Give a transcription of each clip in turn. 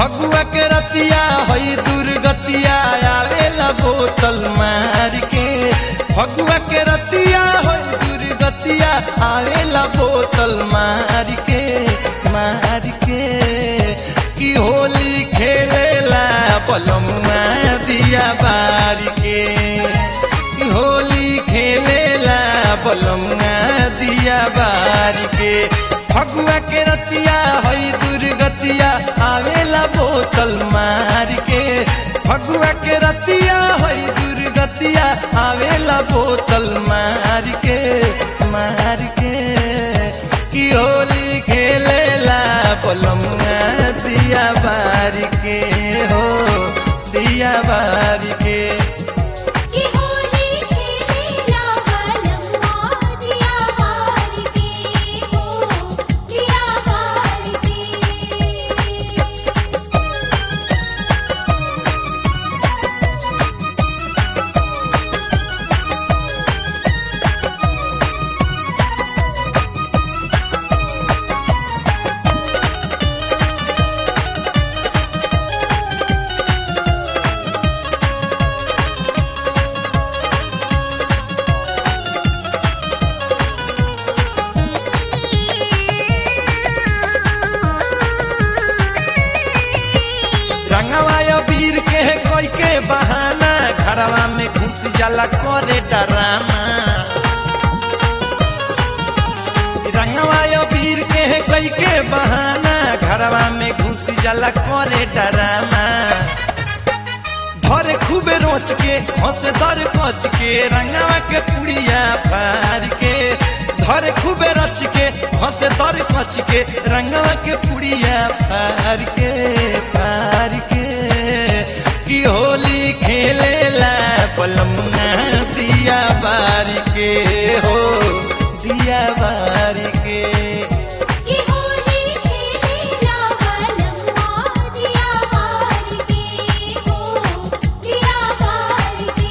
फगुआ के रतिया हई दुर्गतिया आवेला बोतल मार के फगुआ के रतिया हई दुर्गतिया आवेला बोतल मार के मार के की होली खेलेला पलमुआ दिया बार के की होली खेलेला पलमुआ दिया बार के फगुआ के रतिया हई दुर्गतिया आवेला बोतल मार के फगुआ के रतिया हई दुर्गतिया आवेला बोतल मार के मार के की होली खेलेला पलमुआ दिया बार के हो दिया बार के की होली खेलेला बलम्मा दिया बार के हो दिया बार के रंगवा वीर के है कोई के बहाना घरवा में घुस जाला करे डरामा रंगवा वीर के है कोई के बहाना घरवा में घुस जाला करे डरामा धर खूबे रोच के हंस दर कच के रंगवा के पुड़िया फार के धर खूबे रच के हंस दर कच के रंगवा के पुड़िया फार के फार के की होली खेलेला पलमुना दिया बार के हो दिया बार के की होली खेलेला बलम्मा दिया बार के हो दिया बार के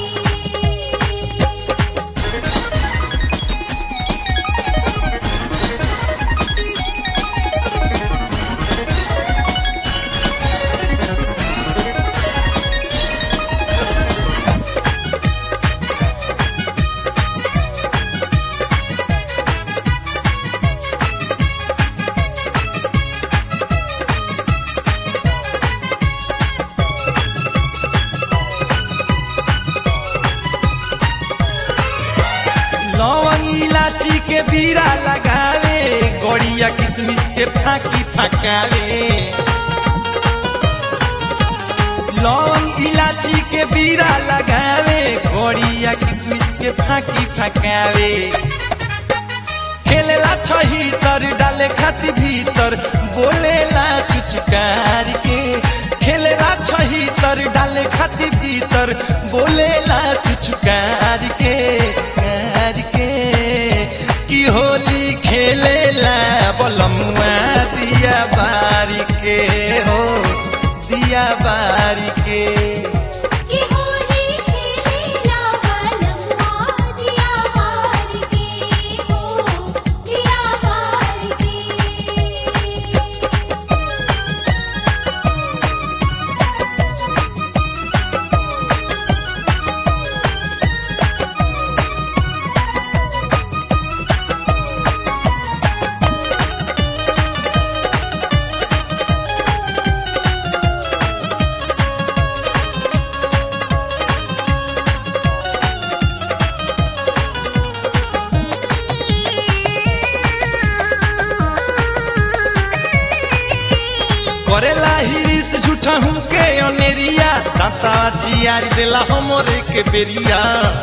लौंग इलाची के बीरा लगावे गड़िया किशमिश के फाकी फकावे लौंग इलाची के बीरा लगावे गड़िया किशमिश के फाकी फकावे खेलेला छही तर डाले खाती भीतर बोलेला चुचकार के खेलेला छही तर डाले खाती भीतर बोलेला चुचकार के कार के की होली खेलेला बलमुआ दिया बारी के हो दिया बारी के की होली खेलेला बलम्मा दिया बार के हो दिया बार के करेला हिरिस झूठा हूँ के अनेरिया दाता चियारी देला हमरे के बेरिया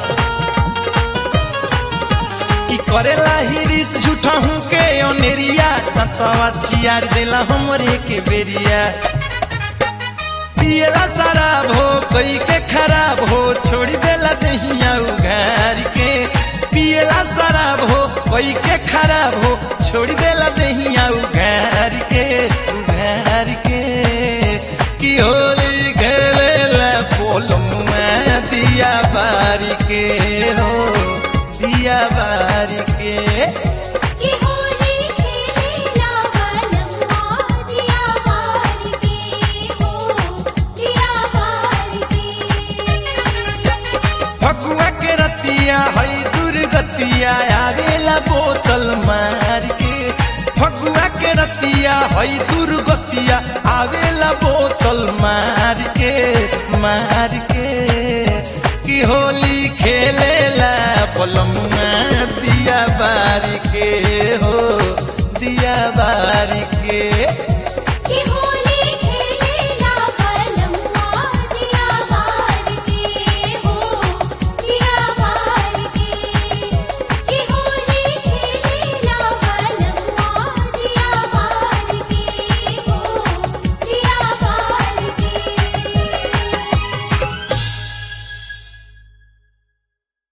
ई करेला हिरिस झूठा हूँ के अनेरिया दाता चियारी देला हमरे के बेरिया पियला शराब हो कई के खराब हो छोड़ देला दहिया उघार के पियला शराब हो कई के खराब हो छोड़ देला दहिया उघार के उघार के की होली खेलेला पोलमुआ दिया बारी के हो दिया बारी के की होली खेलेला बलम्मा दिया बार के हो रतिया हई दुर्गतिया